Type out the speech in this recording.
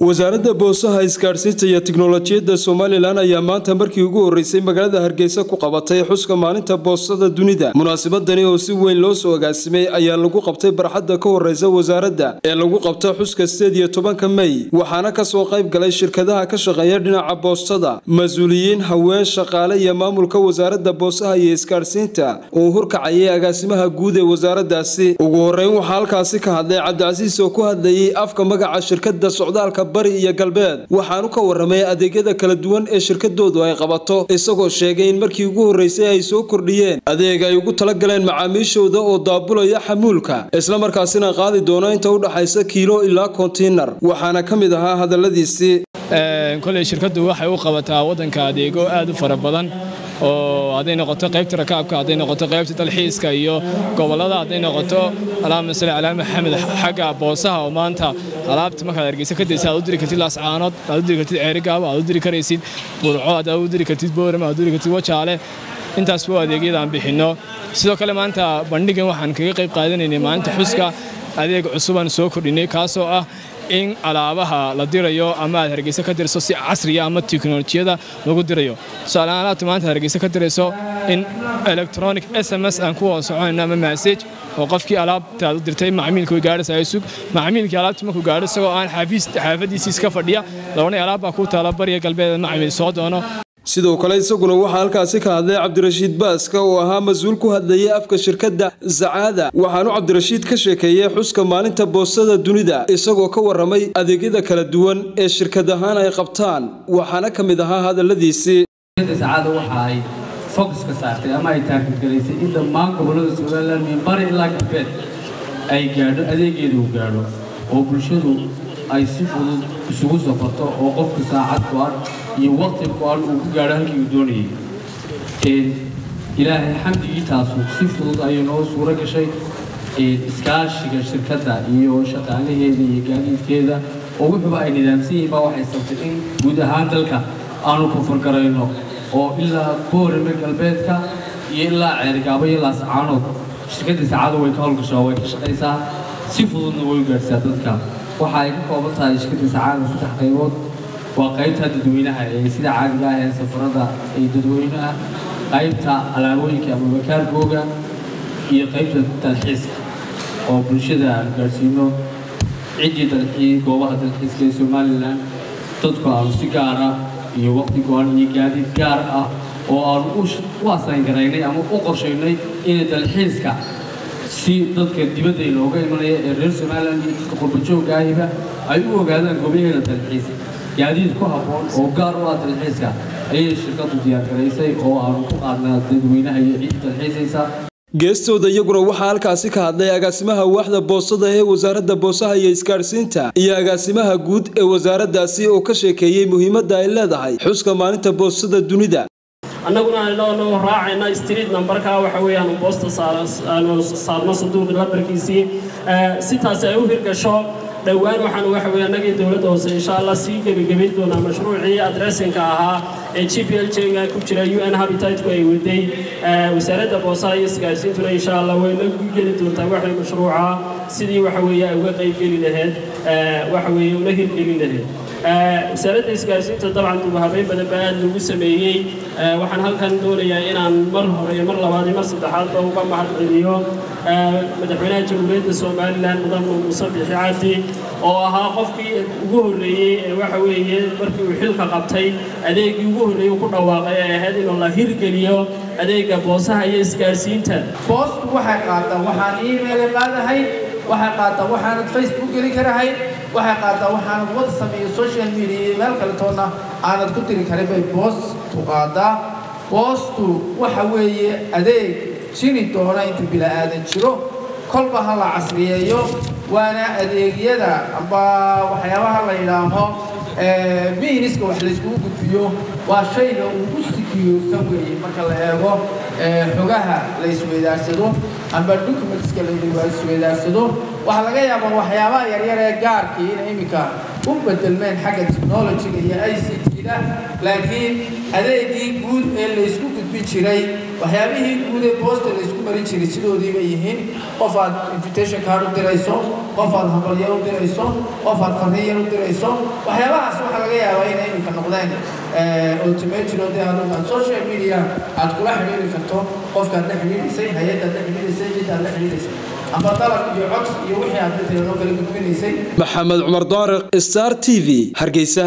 wasaaradda boosaha isgaadhsiinta iyo tiknolojiyadda somalilan ayaa maanta markii ugu horreysay magaalada hargeysa ku qabatay xuska maalinta boostada dunida munaasabadani oo si weyn loo soo agaasimay ayaa lagu qabtay barxadda ka horreysa wasaaradda ee lagu qabta xuska sideed iyo tobanka mey waxaana kasoo qayb galay shirkadaha ka shaqeeya dhinaca boostada mas-uuliyiin haween shaqaale iyo maamulka wasaaradda boosaha iyo isgaadhsiinta uu hurkacayay agaasimaha guud ee wasaaraddaasi ugu horreyn waxaa halkaasi ka hadlay cabdicasiis oo ku hadlayay afka magaca shirkadda socdaalka bari iyo galbeed waxaanu ka warramay adeegyada kala duwan ee shirkadoodu ay qabato isagoo sheegay in markii ugu horreysay ay soo kordhiyeen adeeg ay ugu talagaleen macaamiishooda oo daabulaya xamuulka islamarkaasina qaadi doono inta u dhaxaysa kiilo ilaa kontiinar waxaana ka mid ahaa hadalladiisii koley shirkaddu waxay u qabataa waddanka adeego aad u fara badan oo hadday noqoto qaybta rakaabka hadday noqoto qaybta dalxiiska iyo gobollada hadday noqoto alaama sale calaa maxamed xagga boosaha oo maanta alaabta markaad hargeysa ka daysa aad u diri kartid laascaanood aad u diri kartid ceerigaabo aad u diri karaysid burco aad u diri kartid boorama aad u diri kartid wajaale intaas waa adeegyada aan bixinno sidoo kale maanta bandhigan waxaan kaga qayb qaadanaynay maalinta xuska adeeg cusubaan soo kordhinay kaasoo ah in alaabaha la dirayo ama aad hargeysa ka dirso si casriya ama teknolojiyada lagu dirayo tusaaleaan alaabta maanta hargeysa ka dirayso in electronic s m s aan ku wada soconayno ama masage oo qofkii alaabta aad u dirtay macmiilka way gaadhaysa ay sug macmiilkii alaabta markuu gaadho isagoo aan xaafadiisii iska fadhiya labanay alaab baa ku taala bariga galbeed macmiil soo doono sidoo kale isaguna waxaa halkaasi ka hadlay cabdirashiid baaska oo ahaa mas-uul ku hadlayay afka shirkadda sacaada waxaanu cabdirashiid ka sheekeeyey xuska maalinta boostada dunida isagoo ka warramay adeegyada kala duwan ee shirkad ahaan ay qabtaan waxaana ka mid ahaa hadalladiisii sacaada waxa ay focuska saartay ama ay taarkadgalaysay in dhammaan gobollada somalilan min bari ilaa galbeed ay gaadho adeegeeda uu gaadho oo bulshadu ay si fudud isugu safarto oo qofku saacad go-an iyo waqti go-an uu ku gaadho halkii uu doonayay ilaahay xamdigii taasu si fudud ayay noo suuro gashay iskaashiga shirkadda iyo shaqaalaheeda iyo gaadiidkeeda oo wuxuuba ay nidaamsan yihiin baa waxay sabtay in guud ahaan dalka aanu kofargarayno oo ilaa boorame galbeedka iyo ilaa ceerigaabo iyo laascaanood shirkadda saacada way ka howlgashaa way ka shaqaysaa si fududna way u gaadhsaa dadka waxa ay ka kooban tahay shirkadda sacaada saddex qaybood waa qaybta dadweynaha ee sida caadiga ah ee safarada ee dadweynaha qaybta alaabooyinka ama bakaargooga iyo qaybta dalxiiska oo bulshada aan gaadhsiino ciddii dalxii goobaha dalxiiska ee somalilan dadku aanu si gaara iyo waqti go-an iyo gaadiid gaar ah oo aanu u asaangaraynay ama u qorshaynay inay dalxiiska si dadka dibadda inooga imanaya ee reer somalilan iyo dadka qurbajoogga ahiba ay u ogaadaan goobaheeda dalxiis gaadiid ku habboon oo gaar u ah dalxiiska ayay shirkaddu diyaargaraysay oo aanu ku qaadnaa dadweynaha iyo ciid dalxiisaysa geestooda iyaguna waxaa halkaasi ka hadlay agaasimaha waaxda boostada ee wasaaradda boosaha iyo isgaadhsiinta iyo agaasimaha guud ee wasaaraddaasi oo ka sheekeeyey muhiimadda ay leedahay xuska maalinta boostada dunida annaguna aynoo raacayna street numberka waxa weeyaan boosta aanu saarno sanduuqi lambarkiisii si taasi ay u hirgasho dhowaan waxaan waxa weeye annagii dowladda hoose insha allah sii gebagebayn doonaa mashruucii adressinka ahaa ee g p l j-ga ku jira u n habitatku ay waday wasaaradda boosaha iyo isgaarsiintuna insha allah wayna geli doontaa waxay mashruuca sidii waxa weeye ay uga qaybgeli lahayd waxa weeye una hirgelin lahayd wasaaradda isgaarsiinta dabcan dubahabeyn badan baa aad lagu sameeyey waxaan halkan doonayaa inaan mar hore iyo mar labaad iyo mar saddexaadba uga mahad celiyo madaxweynaha jamhuuriyadda somalilan mudan muuse bixi cabdi oo ahaa qofkii ugu horreeyey ee waxa weeye markii uu xilka qabtay adeegii ugu horreeyey ku dhawaaqay ee ahayd inuu la hirgeliyo adeega boosaha iyo isgaarsiinta boostu waxay qaataa waxaan email qaadahay waxay qaataa waxaanad facebook geli karahay waxay qaataa waxaanad whatsapp iyo social media iyo meel kale toonna aanad ku diri karin bay boostu qaadaa boostu waxa weeye adeeg jiri doona inta bila'aadan jiro kolba ha la casriyeeyo waana adeegyada amba waxyaabaha la yidhaaho miiniska wax layskugu gudbiyo waa shayga ugu sikiyoosan weeye marka la eego xogaha la isweydaarsado amba documentska la isweydaarsado waxaa laga yaabaa waxyaabaha yaryar ee gaarkii inay iminka u bedelmeen xagga technologiga iyo i c t jira laakiin adeegii guud ee laysku gudbin jiray waxyaabihii guud ee boosta laysku marin jiray sidoodii bay yihiin qof aad invitation card u dirayso qof aad hambalyo u dirayso qof aad farriyan u dirayso waxyaabahaas waxaa laga yaabaa inay iminka noqdeen automated oo dee adugu aad social media aad kula xidhiiri karto qofkaad la xidhiidhisay hay-addaad la xidhiidhisay ciddaad la xidhiidhisay ama dalab iyo cods iyo wixii aad matalan oo kala gudbinaysay maxamed cumar daariq star t v hargeysa